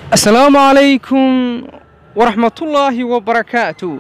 asalaamu calaykum waraxmatullaahi wabarakaatu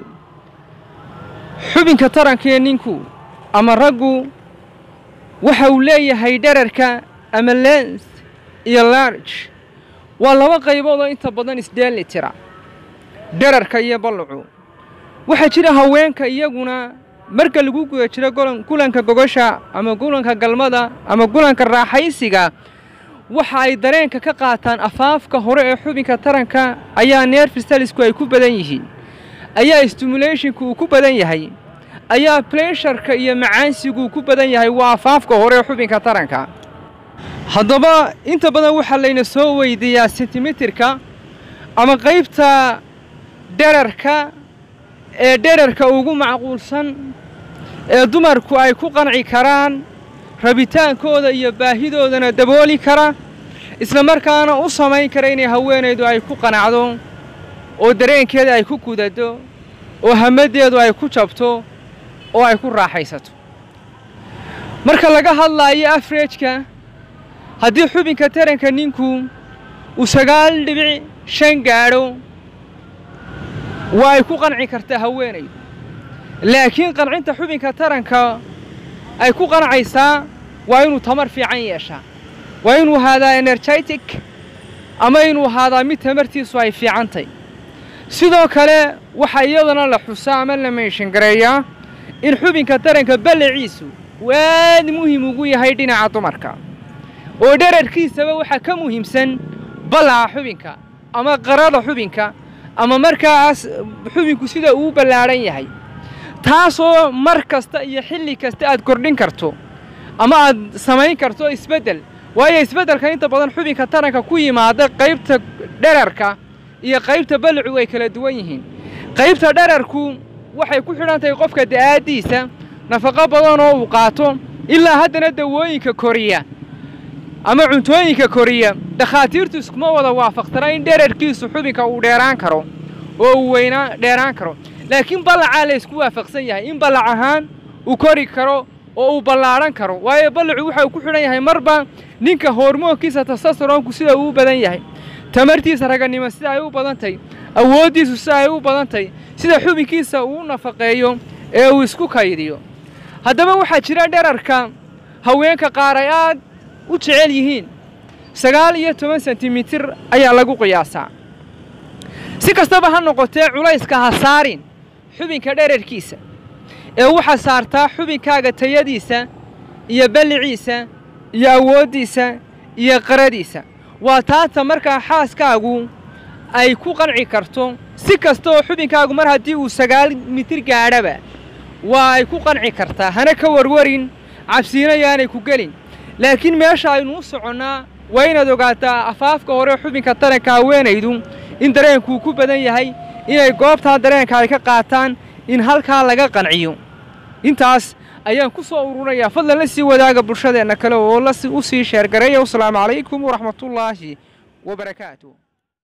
xubinka tarankee ninku ama raggu waxa uu leeyahay dherarka ama lens iyo large waa laba qaybood oo inta badan isdheeli tira dherarka iyo ballacu waxaa jira haweenka iyaguna marka lagu guda jiro gulanka gogosha ama gulanka galmada ama gulanka raaxaysiga waxa ay dareenka ka qaataan afaafka hore ee xubinka taranka ayaa neerfistalisku ay ku badan yihiin ayaa stimulationka uu ku badan yahay ayaa blesharka iyo macaansigu uu ku badan yahay waa afaafka hore ee xubinka taranka haddaba inta badan waxaa layna soo weydiiyaa sentimeterka ama qaybta dherarka ee dherarka ugu macquulsan ee dumarku ay ku qanci karaan rabitaankooda iyo baahidoodana dabooli kara isla markaana u samayn kara inay haweenaydu ay ku qanacdo oo dareenkeeda ay ku gudado oo hamadeedu ay ku jabto oo ay ku raaxaysato marka laga hadlaayo afrejka haddii xubinka taranka ninku uu sagaal dhibic shan gaadho waa ay ku qanci kartaa haweenaydu laakiin qancinta xubinka taranka ay ku qancaysaa waa inuu tamar fiican yeeshaa waa inuu ahaadaa energetic ama inuu ahaadaa mid tamartiisu ay fiicantay sidoo kale waxaa iyadana la xusaa ama la meenshangareeyaa in xubinka taranka ballaciisu uu aad muhim ugu yahay dhinaca dumarka oo dherarkiisaba waxaa ka muhiimsan ballaca xubinka ama qarada xubinka ama markaas xubinku sida uu ballaadhan yahay taasoo mar kasta iyo xilli kasta aad kordhin karto ama aad samayn karto isbeddel waayo isbeddelka inta badan xubinka taranka ku yimaada qaybta dherarka iyo qaybta ballacu way kala duwan yihiin qaybta dherarku waxay ku xidhan tahay qofka da'aaddiisa nafaqo badan oo uu qaato ilaa haddana dawooyinka koriya ama cuntooyinka koriya dhakhaatiirtu iskuma wada waafaqtana in dherarkiisu xubinka uu dheeraan karo oo uu weynaa dheeraan karo laakiin ballacaa la ysku waafaqsan yahay in ballac ahaan uu kori karo oo uu ballaadhan karo waayo ballacu waxa uu ku xidhan yahay marba ninka hormoonkiisa tasasaroonku sida uu u badan yahay tamartiisa raganimo sida ay u badan tahy awooddiisu sida ay u badan tahy sida xubinkiisa uu nafaqeeyo ee uu isku kaydiyo haddaba waxaa jira dherarka haweenka qaar ay aad u jecel yihiin sagaal iyo toban sentimitir ayaa lagu qiyaasaa si kastaba ha noqotee culayska ha saarin xubinka dherarkiisa ee waxaa saartaa xubinkaaga tayadiisa iyo balliciisa iyo awooddiisa iyo qaradiisa waa taata markaa xaaskaagu ay ku qanci karto si kasta oo xubinkaagu mar haddii uu sagaal mitir gaadhaba waa ay ku qanci kartaa hana ka warwarin cabsiina yaanay ku gelin laakiin meesha aynu u soconnaa waa inaad ogaataa afaafka hore xubinka taranka haweenaydu in dareenkuu ku badan yahay inay goobtaa dareenka ay ka qaataan in halkaa laga qanciyo intaas ayaan ku soo ururinayaa fadlan la sii wadaaga bulshadeenna kale oo la u sii sheergareeya wasalaamu calaykum waraxmatullaahi wabarakaatu